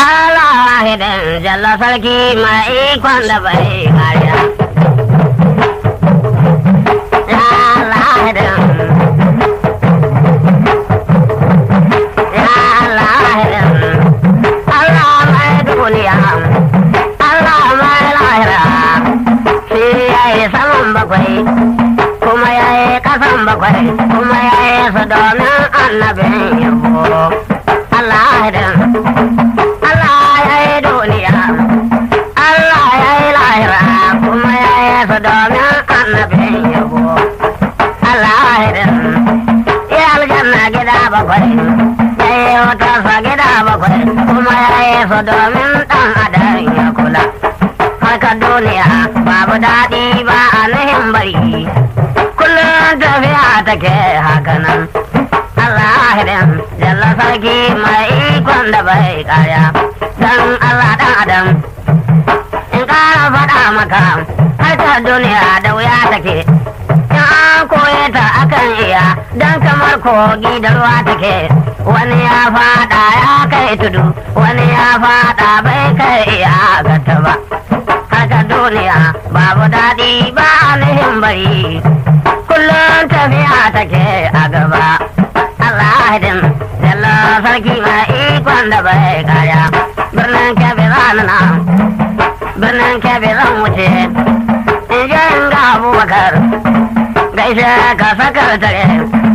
Allah hidin jalla sarki mai ikon da bai kariya. Ya Allah hidin. Ya Allah hidin. Allah mai duniya. Allah mai lahira. Shi ya yi saman bakwai. Kuma ya yi kasan bakwai. Kuma ya yi su domin annabin yabo. Allah hidin. Allah ya yi duniya, Allah ya yi lahira kuma ya yi su domin annabin yabo. Allah ya yi aljanna gida bakwai, ya yi wutarsa gida bakwai kuma ya yi su domin ɗan adam ya kula. Haka duniya babu daɗi ba a nuhin bari, kullum tafiya take hakanan. Allah hidin jalla sarki mai ikon da bai kaya don Allah dan adam in ƙara faɗa maka harkar duniya da wuya take in an koye ta akan iya don kamar kogi da ruwa take wani ya faɗa ya kai tudu wani ya faɗa bai kai iya gata ba harkar duniya babu daɗi ba nihin bari kullum tafiya take a gaba Allah din Jalla sarki mai ikon da bai kaya birnin kebe zanana birnin kebe zan wuce in je in ga abubakar gaishe ka sakar tare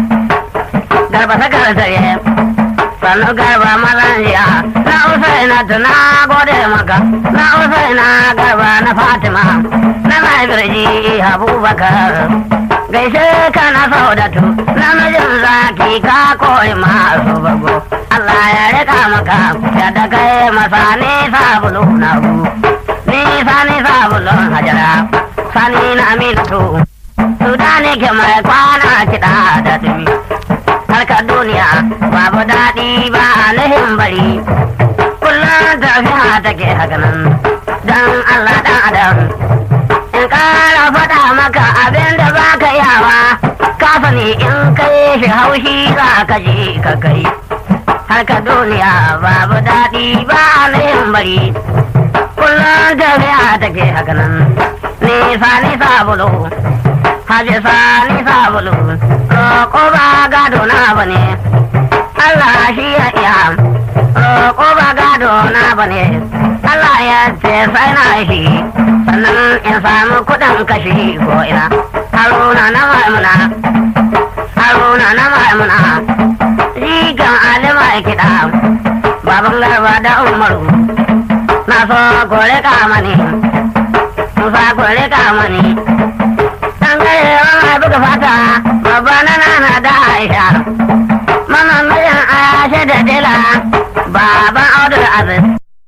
garba sakar tare sannu garba mazan jiya na usaina tuna gode maka na usaina garba na fatima na mai birji abubakar gaishe ka na saudatu namijin zaki ka koyi masu bago Allah ya rika maka ya da kai masa ni sabulu na gu ni sani sabulun hajara sani na aminatu su da ne ke mai kwana kiɗa da dumi harkar duniya babu daɗi ba nihin bari kullum tafiya take hakanan don Allah ɗan adam in ƙara faɗa maka abin da ba ka yawa ka sani in kai shi haushi za ka ji ka kai harka duniya babu daɗi ba yin bari kullum tafiya take haka nan nisa nisa bulu haji sa nisa bulu roƙo ba gado na bane Allah shi ya iya roƙo ba gado na bane Allah ya ce sai na shi sannan in samu kuɗin kashi ko ina haruna na maimuna haruna na maimuna rigan alima kiɗa baban garba da umaru na so kore kamani musa kore kamani dan gare wani buga fata babba na nana da aisha mama mijin aisha da dila baban audur aziz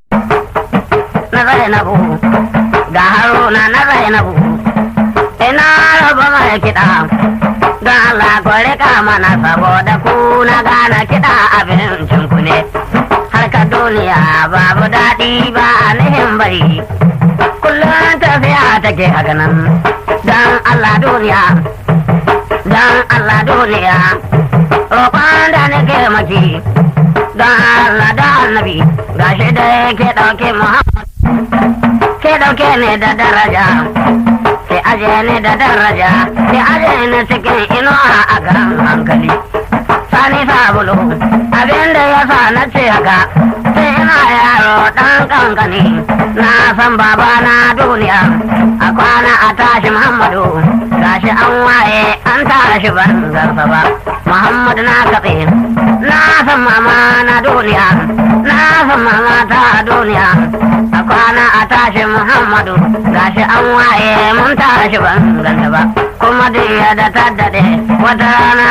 na zainabu ga haruna na zainabu ina raba mai kiɗa don Allah ku rika mana saboda ku na gane kiɗa abincin ku ne harka duniya babu daɗi ba nihin bari kullum tafiya take haka nan don Allah duniya don Allah duniya roƙon da nake maki don Allah da annabi gashi da yake ɗauke Muhammad ke ɗauke ne da daraja sai aje ne da daraja sai aje ne cikin inuwa a kan hankali sani sabulu abinda ya sa na ce haka sai ina yaro dan kankani na san baba na duniya a kwana a tashi muhammadu gashi an waye an tashi ban garsa ba muhammadu na katse na san mama na duniya na san mama ta duniya a kwana a tashi muhammadu gashi an waye mun tashi ban ganta ba kuma duk da ta daɗe wata rana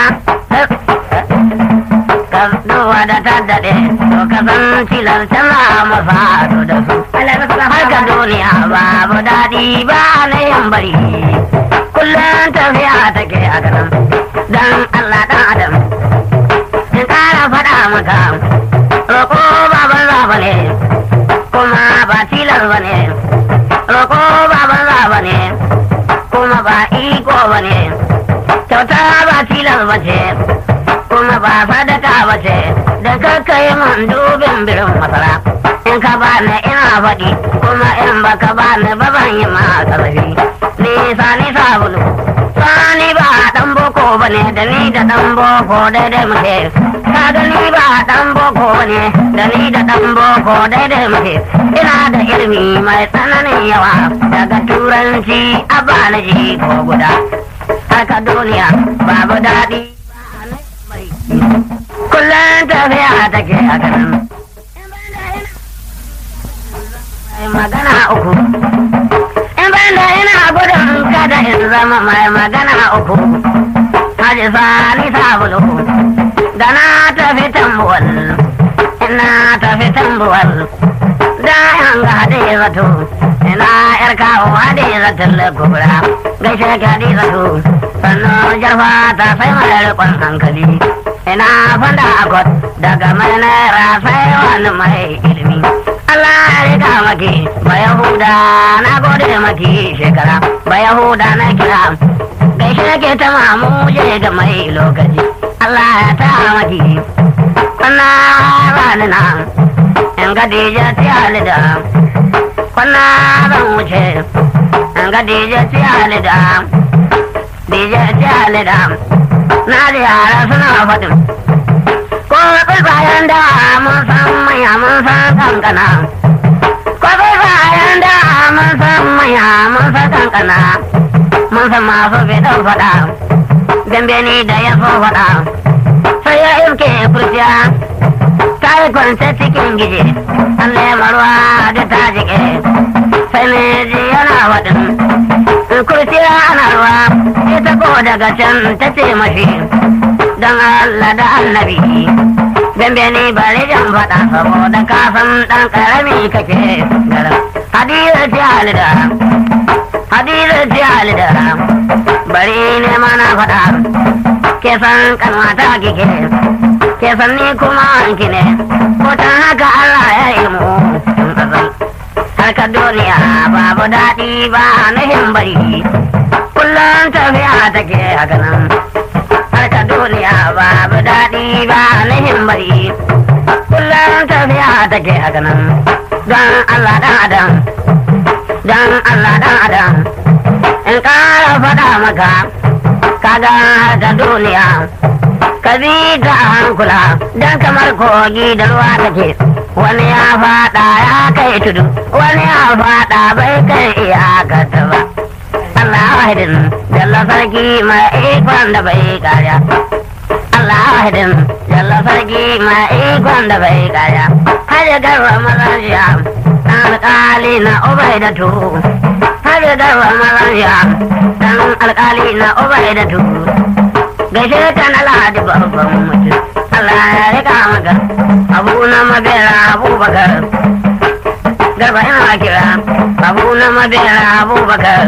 ka duwa da ta daɗe to ka san tilar tana masa da su harka duniya babu daɗi ba na yin bari kullum tafiya take a ganin dan Allah dan adam in ƙara faɗa maka roƙo baban zaba ne kuma ba tilar ba ne roƙo baban zaba ne kuma ba iko ba ne kyauta ba tilar ba ce kuma ba sadaka ba ce da kakka yi man dubin birin masara in ka faɗi kuma in baka ba ni ba ban yi ma ƙarfi ni sani sabulu sani ba dan boko ba ne da ni da dan boko daidai muke ka ga ni ba dan boko ba ne da ni da dan boko daidai muke ina da ilimi mai tsananin yawa daga turanci a balaji ko guda haka duniya babu daɗi kullum tafiya take a ganin magana uku in ban da ina gudun kada in zama mai magana uku haji sani sabulu da na tafi tambuwal ina tafi tambuwal da yan ga hade zato ina yar kawo hade zaton kubra gaishe ka hade zato sannan jarfa ta sai mai rikon hankali ina fanda akwat daga mai naira sai wani mai ilimi Allah ya riga maki ba Yahuda na gode maki shekara ba Yahuda na kira gaishe ke ta mamuje ga mai lokaci Allah ya ta maki kwana rani na in ga dija ti halida kwana zan wuce in ga dija ti halida dija ti halida na da yara suna faɗin ko bayan da mun san manya mun san kankana ko bayan da mun san manya mun san kankana mun san masu fitan faɗa dambe ni da ya so faɗa sai ya iske kurciya ta yi kwance cikin gije an lema ruwa da ta jike sai ne ji yana faɗin kurciya ana ruwa ita ko daga can ta ce mashi don Allah da annabi dambe ni bari jan faɗa saboda kafin ɗan ƙarami kake garin hadiza ce halida hadiza ce halida bari ne mana faɗa ke san kanwata kike ke san ni kuma anki ne ko ta haka Allah ya yi mu tun azal harkar duniya babu daɗi ba nuhin bari kullum tafiya take a ganin harkar duniya babu daɗi ba nihin bari kullum tafiya take a ganin don Allah dan adam don Allah dan adam in ƙara faɗa maka kaga harkar duniya ka bi ta hankula don kamar kogi da ruwa take wani ya faɗa ya kai tudu wani ya faɗa bai kai iyakarta ba Allah wahidin jalla sarki mai ikon da bai kariya. Allah wahidin jalla sarki mai ikon da bai kariya. Hajji garba mazajiya ɗan alƙali na ubai da tu. Hajji garba mazajiya ɗan alƙali na ubai da tu. Gaishe ta na ladi babban mutum. Allah ya rika maka abu na mabera abubakar. Garba ina kira abu na mabera abubakar.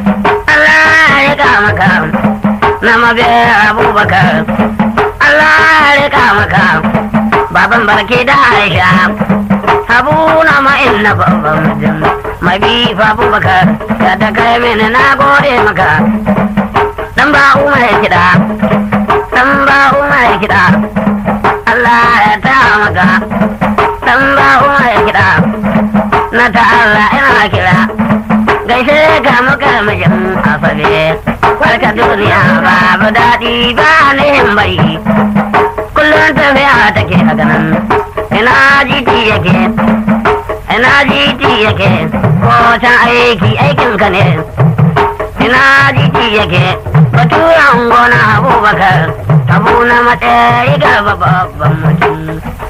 Allah ya rika maka na mabe abubakar Allah ya rika maka baban barke da Aisha habu na ma'in na babban mutum mabi fa abubakar ya ta kai mini na gode maka dan ba umar kiɗa dan ba umar kiɗa Allah ya ta maka dan ba umar kiɗa na ta Allah ina kira gaishe ga muka mijin asabe barka duniya babu daɗi ba nihin bari kullum tafiya take a ganin ina jiti yake ina jiti yake ko can aiki aikin ka ne ina jiti yake baturan gona abubakar tabu na matsayi ga babban mutum